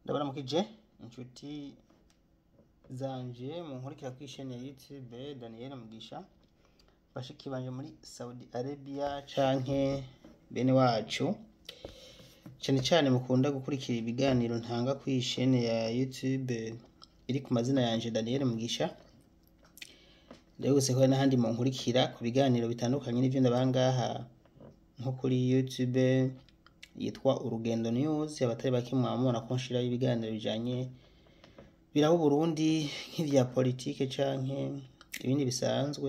ndabaramukije inshuti zanje munkurikira kuri chaîne ya YouTube Daniel Mugisha bashiki banje muri Saudi Arabia canke bene wacu cane cane mukunda gukurikira ibiganiro ntanga kuri chaîne ya YouTube iri ku mazina yanje Daniel Mugisha ndabibutse ko hari n'ahandi munkurikira ku biganiro bitandukanye n'ivyo ndabaha ngaha nko kuri YouTube yitwa Urugendo News abatari bake mwamubona ko nshiraho ibiganiro bijanye biraba Burundi nk'ivya politike canke ibindi bisanzwe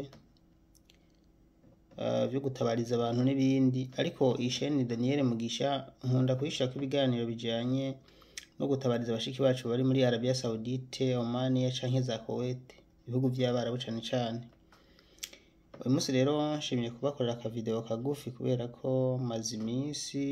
uh, vyo gutabariza abantu n'ibindi ariko iyi chaîne Daniel Mugisha nkunda kuyishirako ibiganiro bijanye no gutabariza abashiki bacu bari muri Arabia Saudite, Oman canke za Kuwait ibihugu vy'abarabu cane cane uyu munsi rero nshimye kubakorera akavideo kagufi kubera ko maze imisi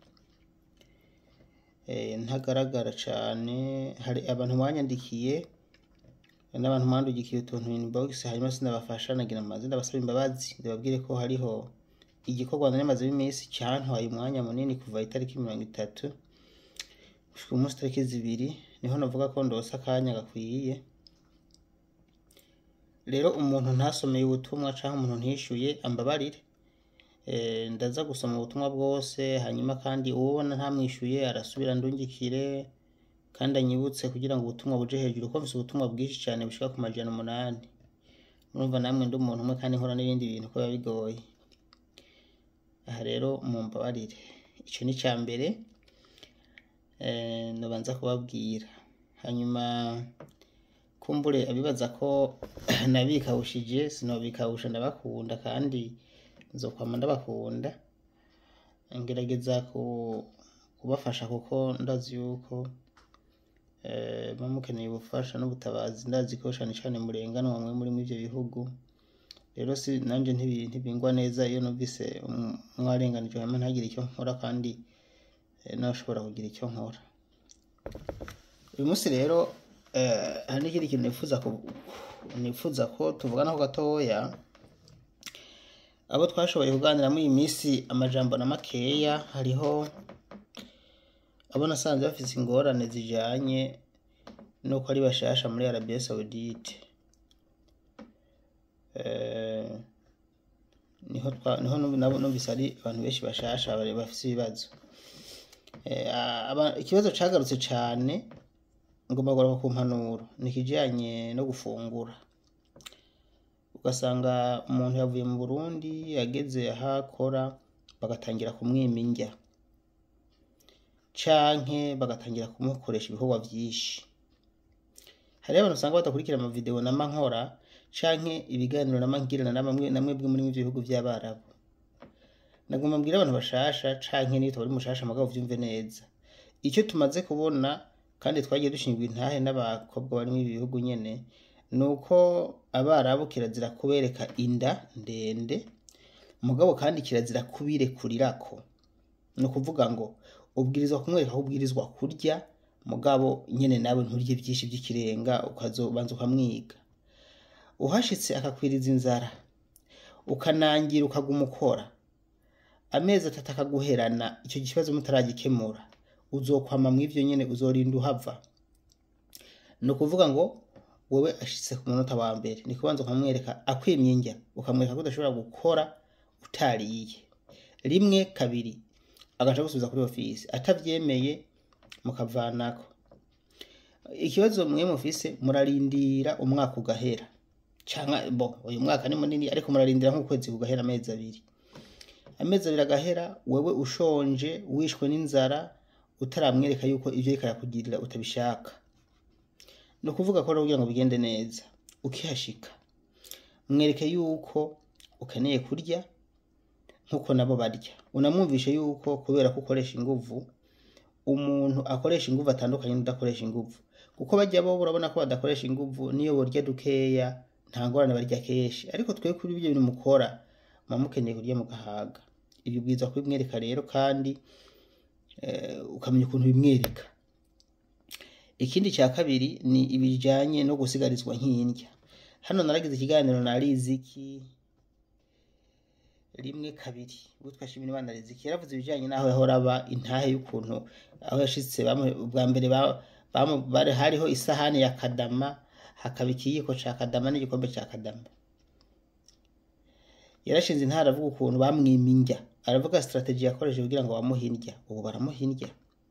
eh, ntagaragara cane hari abantu banyandikiye n'abantu mwandugikiye utuntu inbox hanyuma sinabafasha nagira maze ndabasaba imbabazi ndababwire ko hariho igikorwa nari maze imisi cantwaye umwanya munini kuva itariki mirongo itatu gushika umunsi tariki zibiri niho navuga ko ndose akanya gakwiye rero umuntu ntasomeye ubutumwa canke umuntu ntishuye ambabarire eh, ndaza gusoma ubutumwa bwose hanyuma kandi uwubona ntamwishuye arasubira ndungikire kandi anyibutse kugira ngo ubutumwa buje hejuru ko mfise ubutumwa bwinshi cane bushika ku majana umunani murumva namwe ndi umuntu umwe kandi nkora n'ibindi bintu ko biba bigoye aha rero mumbabarire ico ni ica mbere eh, nobanza kubabwira hanyuma kumbure abibaza ko nabikawushije sinobikawusha ndabakunda kandi nzokwama ndabakunda ngerageza ku- kubafasha kuko ndazi yuko eh, muba mukeneye ubufasha n'ubutabazi ndazi ko cane cane murenganwa mwe muri mw'ivyo bihugu rero si nanje ntibi- ntibingwa neza iyo numvise um- mwarenganijwe hama ntagire icyo nkora kandi eh, nashobora kugira icyo nkora uyu munsi rero eh, hari n'ikindi kintu nifuza ku- nifuza ko tuvuganaho gatoya abo twashoboye kuganira muri iyi minsi amajambo na makeya hariho abo nasanze bafise ingorane zijanye nuko ari bashasha muri Arabia Saudite eh, niho twa- niho numvi- nabo numvise ari abantu benshi bashasha bari bafise ibibazo Eh, aba- ikibazo cagarutse cane ngomba kugaruka ku mpanuro ni ikijanye no gufungura ugasanga umuntu yavuye mu Burundi ageze aho akora bagatangira kumwima indya canke bagatangira kumukoresha ibikorwa vyinshi hariho abantu usanga badakurikira amavideo nama nkora canke ibiganiro nama ngirana na bamwe na mwebwe muri ivyo bihugu vy'abarabu nagomba mbwira abantu bashasha canke niyo tubari mushasha mugabo vyumve neza icyo tumaze kubona kandi twagiye dushingwa intahe n'abakobwa bari muri ibi bihugu nyene ni uko abarabu kirazira kubereka inda ndende mugabo kandi kirazira kubirekurirako ni ukuvuga ngo ubwirizwa kumwereka aho ubwirizwa kurya mugabo nyene nawe nturye vyinshi vy'ikirenga ukazobanza ukamwiga uhashitse akakwiriza inzara ukanangira ukaguma ukora amezi atatu akaguherana icyo kibazo mutaragikemura uzokwama mw'ivyo nyene uzorinda uhava ni ukuvuga ngo wowe ashitse ku munota wa mbere ni kubanza ukamwereka akwimye indya ukamwereka ko udashobora gukora utariye rimwe kabiri agaca gusubiza kuri ofisi atavyemeye mukavanako ikibazo mwe mufise murarindira umwaka ugahera canke bo uyu mwaka ni munini ariko murarindira nk'ukwezi kugahera amezi abiri amezi abiri agahera wewe ushonje wishwe n'inzara utaramwereka yuko ivyo ariko arakugirira utabishaka ni ukuvuga ko rero kugira ngo bigende neza ukihashika mwereke yuko ukeneye kurya nk'uko nabo barya unamwumvishe yuko kubera ko ukoresha inguvu umuntu akoresha inguvu atandukanye n'udakoresha inguvu kuko bajya bo urabona ko badakoresha inguvu niyo borya dukeya nta ngorane barya kenshi ariko twe kuri ibyo bintu mukora muba mukeneye kurya mugahaga ibyo ubwiza kubimwereka rero kandi eh, ukamenya ukuntu bimwereka ikindi cya kabiri ni ibijanye no gusigarizwa nk'indya hano naragize ikiganiro na Riziki rimwe kabiri witwa Shimirimana Riziki yaravuze ibijanye n'aho yahora aba intahe y'ukuntu aho yashitse bamwe ubwa mbere ba- bamu- bari hariho isahani ya kadama hakaba ikiyiko ca kadama n'igikombe ca kadama yarashinze intara aravuga ukuntu bamwima indya aravuga strategy yakoresheje kugira ngo bamuhe indya ubu baramuha indya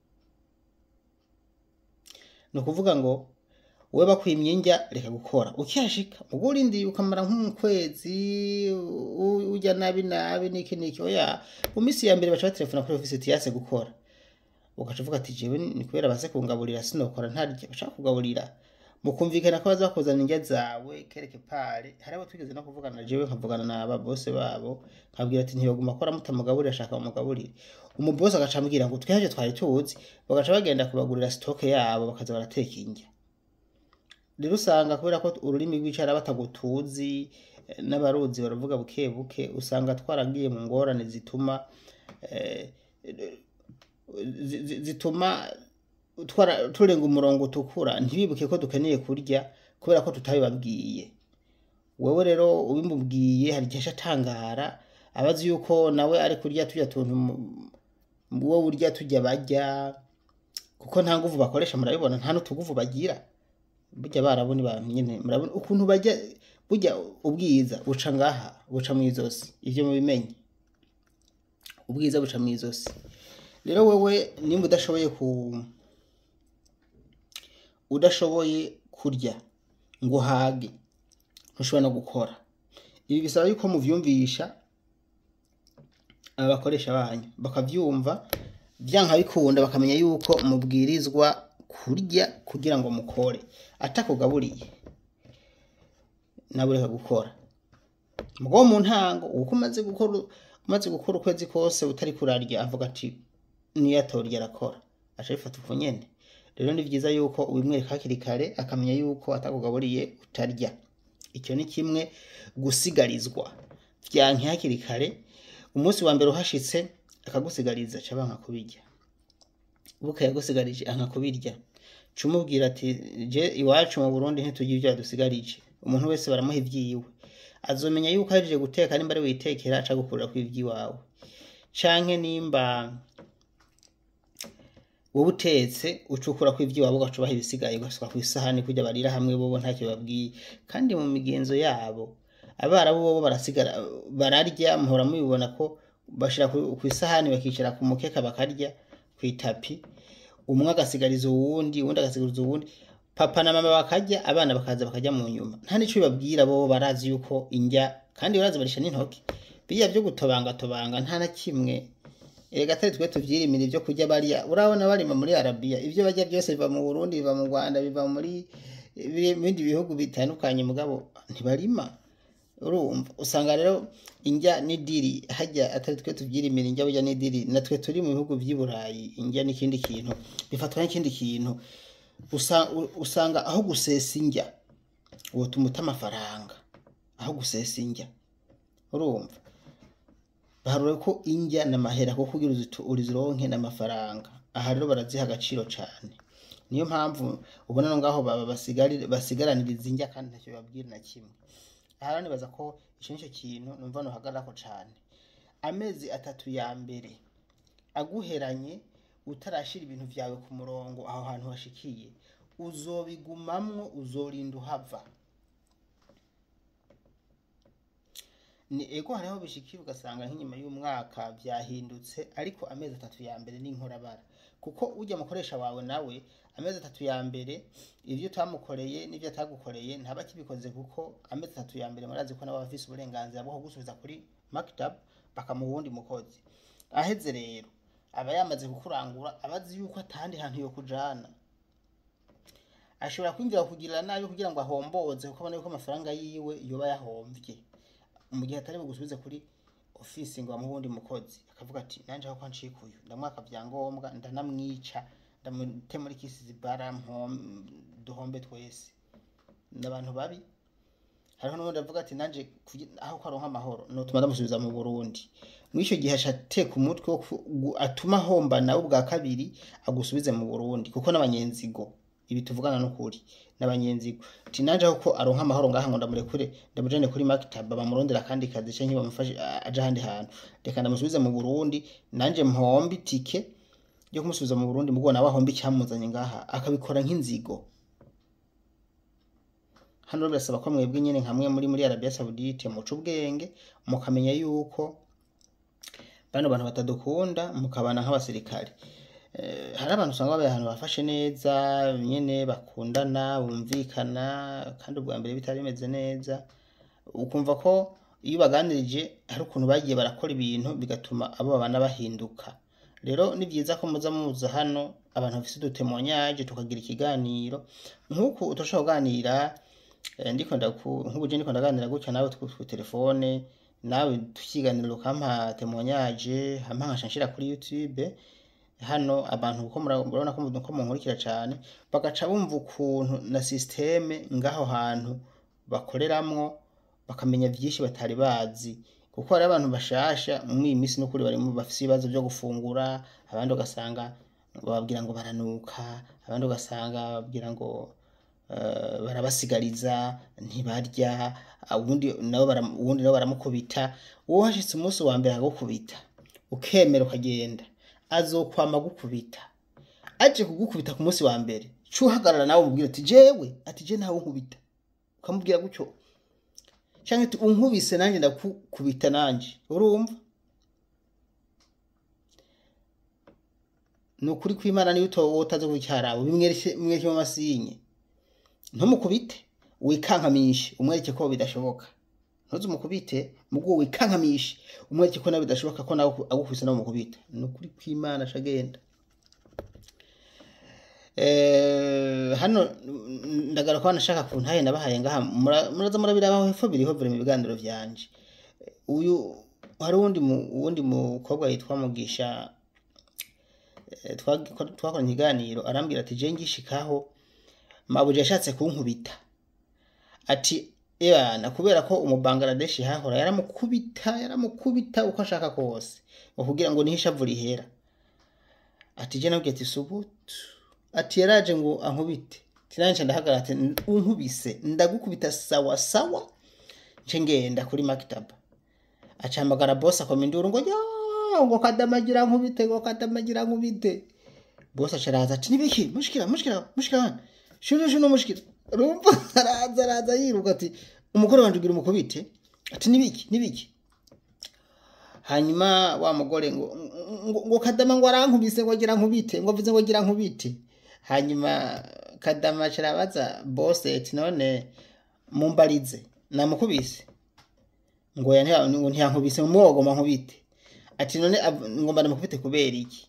ni ukuvuga ngo wowe bakwimye indya reka gukora ukihashika ubwo urindiye ukamara nk'ukwezi u- ujya nabi nabi niki niki oya mu minsi ya mbere baca baterefona kuri ofisi tiyase gukora ugaca uvuga ati jewe ni kubera baze kungaburira sinokora ntarya bashaka kugaburira mukumvikana ko baza bakuzana indya zawe kereke pare hari abo twigeze no kuvugana na jewe nkavugana n'aba bose babo nkabwira ati ntibaguma akora mutamugaburira ashaka bamugaburire umubosi agaca ambwira ngo twihavyo twari tuzi bagaca bagenda kubagurira sitoke yabo bakaza barateka indya rero usanga kubera ko ururimi rw'icara batagutuzi eh, n'abaruzi baravuga buke buke usanga twaragiye mu ngorane zituma eh, zi- zi- zituma twara- turenga umurongo utukura ntibibuke ko dukeneye kurya kubera ko tutabibabwiye wewe rero ubimubwiye hari igihe aca atangara abazi yuko nawe ari kurya turya tuntu mu- wowe urya tujya barya kuko nta nguvu bakoresha murabibona nta n'utuguvu bagira burya barabona abantu nyine murabona ukuntu bajya burya ubwiza buca ngaha buca mu izosi ivyo mubimenye ubwiza buca mu izosi rero wewe nimba udashoboye ku udashoboye kurya ngo uhage ntushobora no gukora ibi bisaba yuko muvyumvisha abakoresha banyu bakavyumva vyanka bikunda bakamenya yuko mubwirizwa kurya kugira ngo mukore atakugaburiye nawe reka gukora mugabo mu ntango uko umaze gukora umaze gukora ukwezi kose utari kurarya avuga ati niyo atorya arakora aca bifata uko nyene rero ni vyiza yuko ubimwereka hakiri kare akamenya yuko atakugaburiye utarya icyo ni kimwe gusigarizwa vyanke hakiri kare umunsi wa mbere uhashitse akagusigariza ca banka kubirya buka yagusigarije anka kubirya cumubwira ati je iwacu mu Burundi ntitugira ivyo yadusigarije umuntu wese baramuha ivyiwe azomenya yuko ahejeje guteka nimba ari witekera aca gukurira ku ivyiwawe canke nimba wowe utetse ucukura ku ivyiwabo ugaca ubaha ibisigaye ugasuka ku isahani kurya barira hamwe bobo ntacyo babwiye kandi mu migenzo yabo abarabu bobo barasigara bararya muhora mubibona ko bashira ku ku isahani bakicara ku mukeka bakarya ku itapi umwe agasigariza uwundi uwundi agasigariza uwundi papa na mama bakarya abana bakaza bakarya mu nyuma nta nico bibabwira bo barazi yuko indya kandi barazi barisha n'intoki biriya vyo gutobangatobanga nta na kimwe erega atari twe tuvyirimira ivyo kurya barya urabona barima muri arabiya ivyo barya byose biva mu burundi biva mu rwanda biva muri ibindi bihugu bitandukanye mugabo ntibarima urumva usanga rero indya n'idiri hajya atari twe tuvyirimira indya burya n'idiri natwe turi mu bihugu vy'i burayi indya n'ikindi kintu bifatwa n'ikindi kintu Usa- u- usanga aho gusesa indya wotuma uta amafaranga aho gusesa indya urumva baharura ko indya n'amahera kuko kugira uzitu- urizironke n'amafaranga aha rero baraziha agaciro cane niyo mpamvu ubona no ngaho baba basigari- basigaraniriza indya kandi ntacyo babwira na kimwe aha rero nibaza ko ico nico kintu numva nohagararako cane amezi atatu ya mbere aguheranye utarashira ibintu vyawe ku murongo aho hantu hashikiye uzobigumamwo uzorinda uhava ni ego hariho bishikira ugasanga nk'inyuma y'umwaka vyahindutse ariko amezi atatu ya mbere ni inkorabara kuko urya mukoresha wawe nawe amezi atatu ya mbere ivyo utamukoreye n'ivyo atagukoreye ntaba akibikoze kuko amezi atatu ya mbere murazi ko nawe aba afise uburenganzira bwo kugusubiza kuri maktab bakamuha uwundi mukozi aheze rero aba yamaze kukurangura aba azi yuko atahandi hantu yo kujana ashobora kwinjira kugirira nabi kugira ngo ahomboze kuko abona yuko amafaranga yiwe yoba yahomvye mu gihe atari bugusubize kuri ofisi ngo bamuhe uwundi mukozi akavuga ati nanje aho kwancikuye ndamwaka vyangombwa ndanamwica ndamute muri kisi zibara mpom- duhombe twese ni abantu babi hariho n'ubundi avuga ati nanje kugi- aho ko aronka amahoro notuma ndamusubiza mu burundi mw'ico gihe aca ateka umutwe wo ku- gu- atuma ahomba nawe ubwa kabiri agusubize mu burundi kuko n'abanyenzigo ibi tuvugana n'ukuri n'abanyenzigo ati nanje aho ko aronka amahoro ngaha ngo ndamurekure ndamujane kuri maktaba bamurondera akandi kazi canke bamufashe a- aje ahandi hantu reka ndamusubize mu burundi nanje mpombe itike ryo kumusubiza mu Burundi mugo nawe ahomba icyamuzanye ngaha akabikora nk'inzigo hano rero birasaba ko mwebwe nyine nkamwe muri muri Arabia Saudite muca ubwenge mukamenya yuko bano bantu batadukunda mukabana nk'abasirikare Eh, hari abantu usanga babaye ahantu bafashe neza nyene bakundana bumvikana kandi ubwa mbere bitari bimeze neza ukumva ko iyo ubaganirije hari ukuntu bagiye barakora ibintu bigatuma abo babana bahinduka rero ni byiza ko muza muza hano abantu bafise udutemonyaje tukagira ikiganiro nk'uku utoshobora kuganira eh, ndiko ndaku nk'ubu je ndiko ndaganira gutya nawe ku ku telefone nawe tukiganira ukampa temonyaje hampa nkasha nshira kuri youtube hano abantu kuko mura- murabona ko mu- ko munkurikira cyane bagaca bumva ukuntu na systeme ngaho hantu bakoreramwo bakamenya byinshi batari bazi kuko hari abantu bashasha muri iyi minsi n'ukuri barimo bafite ibibazo byo gufungura abandi ugasanga bababwira ngo baranuka abandi ugasanga bababwira ngo eh, barabasigariza ntibarya ubundi nabo baram- uwundi nabo baramukubita wowe hashitse umunsi wa mbere akagukubita ukemera ukagenda azokwama gukubita aje kugukubita ku munsi wa mbere cuhagarara nawe umubwira ati jewe ati je ntawe unkubita ukamubwira gutyo cyangwa ati unkubise nanjye ndakukubita nanjye urumva ni ukuri kw'imana niyo uto- utazi kucyarawe bimwereke mu masinye ntumukubite wikankamishe umwereke ko bidashoboka ntuzi umukubite mubwo wikankamishe umwereke ko nawe bidashoboka ko nawe agukubise nawe umukubita ni ukuri kw'imana ashagenda Eh, hano mm, ndagaruka nashaka ku ntahe nabahaye ngaha mura- muraza murabirabaho hepfo biriho biri mu biganiro vyanje uyu hari uwundi mu- uwundi mukobwa yitwa mugisha eh, twag- twakoranye ikiganiro arambwira ati je ngishikaho mabuja yashatse kunkubita ati ebana kubera ko umubangaradeshi hahora yaramukubita yaramukubita uko ashaka kose ngo kugira ngo niho ishavu rihera ati je nabwiye ati subutu ati yaraje ngo ankubite tinanje ndahagarara ati unkubise ndagukubita sawa sawa nce ngenda kuri maktaba acahamagara bosi akoma induru ngo ya ngo kadamagira nkubite ngo kadamagira nkubite bosi acaraza ati nibiki mushikira mushikira mushikira hano shuru shuru mushikira rumva araza araza yiruka ati umugore wanje ugira umukubite ati nibiki nibiki hanyuma wa mugore ngo ngo, ngo kadama ngo arankubise ngo agira nkubite ngo avuze ngo agira nkubite hanyuma kadama carabaza bose ati none mumbarize namukubise ngo ya ntiya- ngo ntiyankubise ngo mwogoma nkubite ati none av- ngomba ndamukubite kubera iki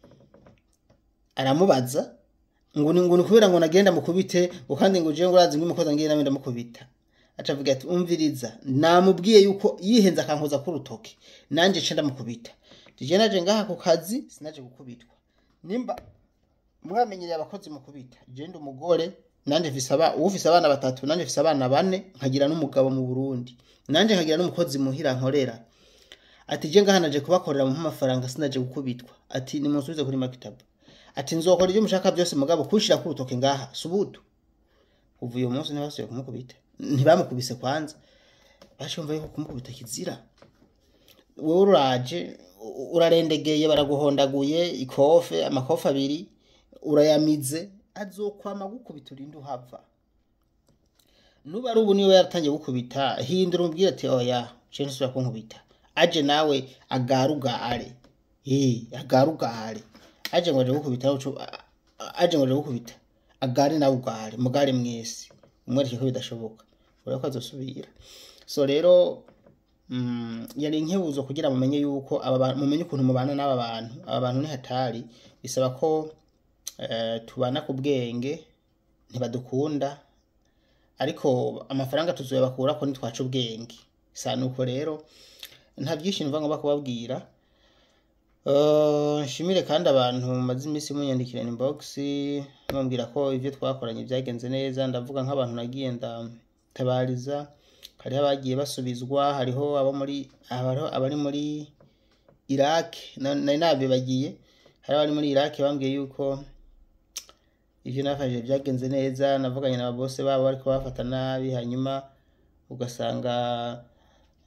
aramubaza ngo ni ngo ni kubera ngo nagenda mukubite ngo kandi ngo jewe ngo urazi ngo umukozi ngiye nawe ndamukubita acavuga ati umviriza namubwiye yuko yihenze akankoza ku rutoke nanje nce ndamukubita tije naje ngaha ku kazi sinaje gukubitwa nimba mwamenyereye abakozi mukubita je ndi umugore nanje mfise aba ufise abana batatu nanje mfise abana bane nkagira n'umugabo mu Burundi nanje nkagira n'umukozi muhira nkorera ati je ngaha naje kubakorera mu amafaranga sinaje gukubitwa ati nimunsubize kuri maktaba ati nzokora ibyo mushaka byose mugabo kunshira ku rutoke ngaha subutu ubu uyu munsi ntibasubiye kumukubita ntibamukubise kwanza bashumva yuko kumukubita kizira wowe uraje u- urarendegeye baraguhondaguye ikofe amakofe abiri urayamize azokwama gukubita urinde uhava nuba ari ubu niwe yaratangiye gukubita hindura umubwire ati oya je ntusubira kunkubita aje nawe agarugare eh agarugare aje ngo aje gukubita nawe ucu- a- a- aje ngo aje gukubita agare nawe ugare mugare mwese umwereke ko bidashoboka urabona ko azosubira so rero mm, yari inkebuzo kugira mumenye yuko aba bantu mumenye ukuntu mubana n'aba bantu aba bantu ni hatari bisaba ko eh, tubana ku bwenge ntibadukunda ariko amafaranga tuzoyabakura ko nitwaca ubwenge sa nuko rero nta byinshi numva ngomba kubabwira Eh, nshimire kandi abantu mumaze iminsi munyandikira inbox bambwira ko ibyo twakoranye byagenze neza ndavuga nk'abantu nagiye ndatabariza hariho abagiye basubizwa hariho abo muri hariho abari muri Iraq na- nari nabibagiye hari abari muri Iraq bambwiye yuko ivyo nafashije byagenze neza navuganye na bose babo ariko bafata nabi hanyuma ugasanga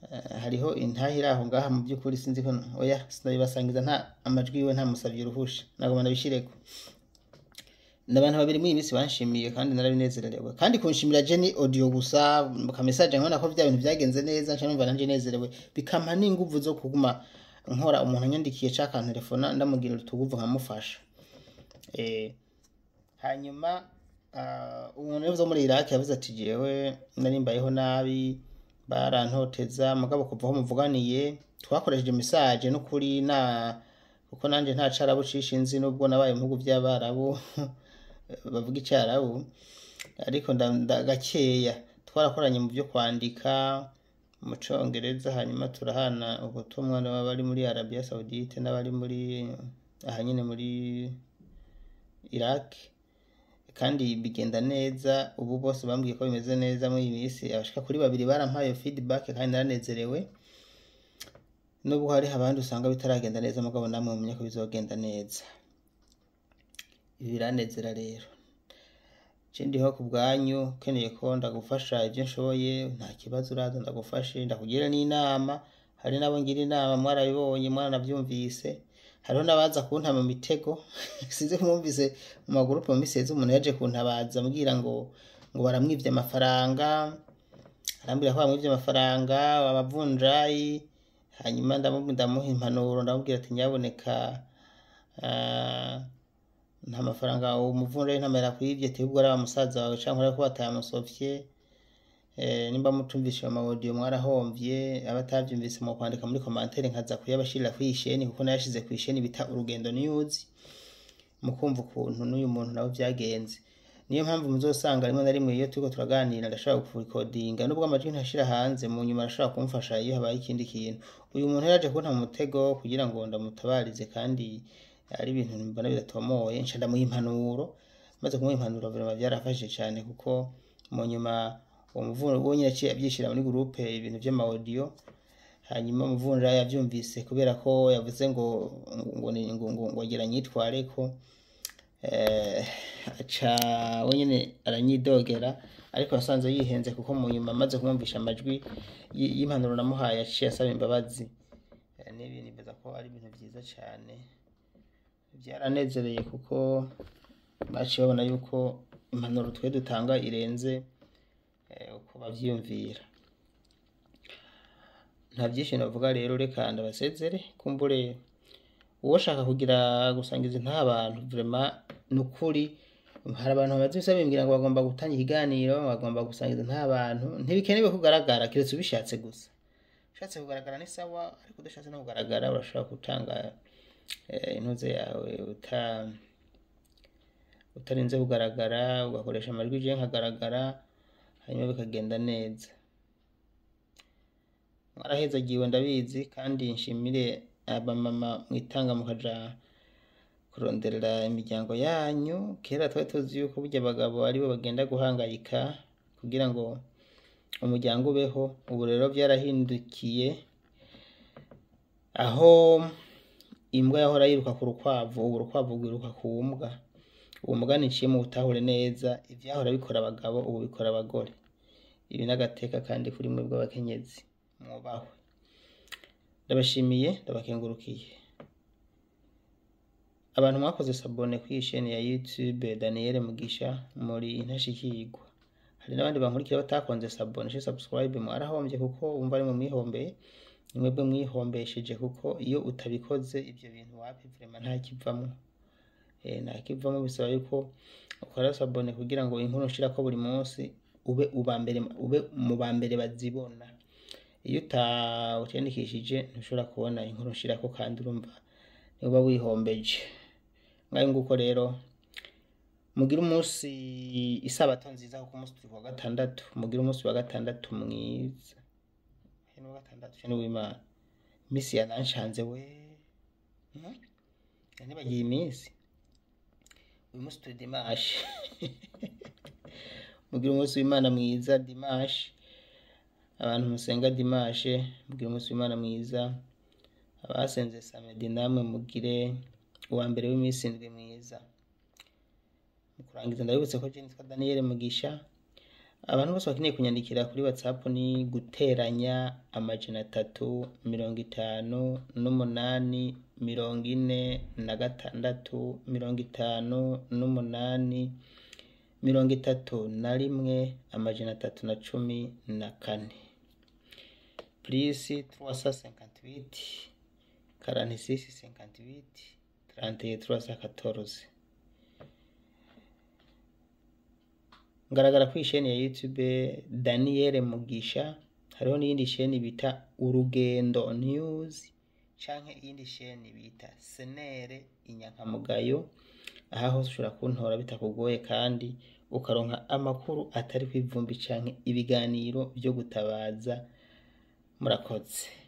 Eh, hariho intahe iri aho ngaha mu by'ukuri sinzi ko oya sinabibasangiza nta amajwi yiwe ntamusabye uruhusha nagomba nabishireko ni abantu babiri muri iyi minsi banshimiye kandi narabinezerewe kandi kunshimira je ni audio gusa kamesaje nkabona ko vya bintu vyagenze neza nca numva nanje nezerewe bikampa n'inguvu zo kuguma nkora umuntu anyandikiye ca akantelefona ndamubwira utuguvu nkamufasha eh, hanyuma ah, umuntu rero wo muri Iraki yavuze ati jewe nari mbayeho nabi barantoteza mugabo kuva aho muvuganiye twakoresheje message n'ukuri na kuko nanje nta carabu cishe nzi nubwo nabaye mu bihugu vy'abarabu bavuga icarabu ariko nda- nda- gakeya twarakoranye mu byo kwandika mu congereza hanyuma turahana ubutumwa n'abari muri Arabia Saudite n'abari muri aha nyine muri Iraq kandi bigenda neza ubu bose bambwiye ko bimeze neza muri iyi minsi abashika kuri babiri barampaye feedback kandi naranezerewe nubwo hari abandi usanga bitaragenda neza mugabo namwe mumenye ko bizogenda neza ibi biranezera rero ikindi ho ku bwanyu ukeneye ko ndagufasha ibyo nshoboye nta kibazo uraza ndagufashe ndakugira n'inama hari n'abo ngira inama mwarabibonye mwaranabyumvise hariho n'abaza kunta mu mitego sinzi ko mwumvise mu magurupe mu misezi umuntu yaje kuntabaza ambwira ngo ngo baramwivye amafaranga arambwira ko bamwivye amafaranga abavunjayi hanyuma ndamu- ndamuha impanuro ndamubwira ati nyaboneka ah, nta mafaranga uwo muvunjayi ntamera kwivye ati ubwo ari wa musaza wawe canke urako batayamusovye Eh, nimba mutumvishe mu audio mwarahomvye abatavyumvise mu kwandika muri commentaire nkaza kuyabashirira kwisheni kuko nayashize kwisheni bita urugendo news mukumva ukuntu n'uyu muntu nawe vyagenze niyo mpamvu muzosanga rimwe na rimwe iyo turiko turaganira ndashobora kurikodinga nubwo amajwi ntashira hanze mu nyuma arashobora kumfasha iyo habaye ikindi kintu uyu muntu yaje kunta mu mutego kugira ngo ndamutabarize kandi ari ibintu mbona bidatomoye nca ndamuha impanuro maze kumuha impanuro vraiment byarafashije cyane kuko mu nyuma uwo muvunja uwo nyine yaciye abyishyira muri groupe ibintu vy'amaudio hanyuma umuvunja yavyumvise kubera ko yavuze ngo ngo ni- ngo ngo ngo agira nyitware ko eh, aca we nyene aranyidogera ariko yasanze yihenze kuko mu nyuma amaze kumwumvisha amajwi y- y'impanuro namuhaye yaciye asaba imbabazi Eh, n'ibi nibaza ko ari ibintu vyiza cane byaranezereye kuko baciye babona yuko impanuro twe dutanga irenze eh, uko bavyiyumvira nta byinshi navuga rero reka ndabasezere kumbure uwoshaka kugira gusangiza nta bantu vraiment ni ukuri hari abantu bamaze ibisa bimbwira ngo bagomba gutanga ikiganiro bagomba gusangiza nta bantu ntibikenewe kugaragara keretse ubishatse gusa ushatse kugaragara ni sawa ariko udashatse no kugaragara urashobora gutanga eh, intuze yawe uta utarinze kugaragara ugakoresha amajwi je nkagaragara hanyuma bikagenda neza mwarahezagiwe ndabizi kandi nshimire abamama mwitanga mukaja kuronderera imiryango yanyu kera twari tuzi yuko burya abagabo aribo bagenda guhangayika kugira ngo umuryango ubeho ubu rero byarahindukiye aho imbwa yahora yiruka ku rukwavu ubu urukwavu rwiruka ku mbwa uwo mugani nciye mu butahure neza ivyahora bikora abagabo ubu bikora abagore ibi n'agateka kandi kuri mwe bw'abakenyezi mwubahwe ndabashimiye ndabakengurukiye abantu mwakoze sabone kuri iyi sheni ya youtube daniel mugisha muri intashikirwa hari n'abandi bankurikira batakonze sabone she subscribe mwarahombye kuko wumva ari mu mwihombeye ni mwebwe mwihombesheje kuko iyo utabikoze ibyo bintu wapi vrema nta kivamwo eh, nta kivamwo bisaba yuko ukora sabone kugira ngo inkuru nshirako buri munsi ube uba mbere ube mu ba mbere bazibona iyo utawutiyandikishije ntushobora kubona inkuru nshirako kandi urumva niba wihombeje ngayo nguko rero mugire umunsi isabato nziza kuko umunsi turi kuwa gatandatu mugire umunsi wa gatandatu mwiza he ni uwa gatandatu cyane w'imana iminsi yananshanze we Hmm? yanibagiye iminsi uyu munsi turi dimashe mugire umunsi w'imana mwiza dimashe abantu musenga dimashe mugire umunsi w'imana mwiza abasenze samedi namwe mugire uwa mbere w'iminsi indwi mwiza mu kurangiza ndabibutse ko je nitwa daniel mugisha abantu bose bakeneye kunyandikira kuri whatsapp ni guteranya amajana atatu mirongo itanu n'umunani mirongo ine na gatandatu mirongo itanu n'umunani mirongo itatu na rimwe amajana atatu na cumi na kane plus 358 46 58 31 314 ngaragara kuri isheni ya youtube daniel mugisha hariho n'iyindi sheni bita urugendo news canke iyindi sheni bita senere inyankamugayo aha hose ushobora kuntora bitakugoye kandi ukaronka amakuru atari kw'ivumbi canke ibiganiro vyo gutabaza murakoze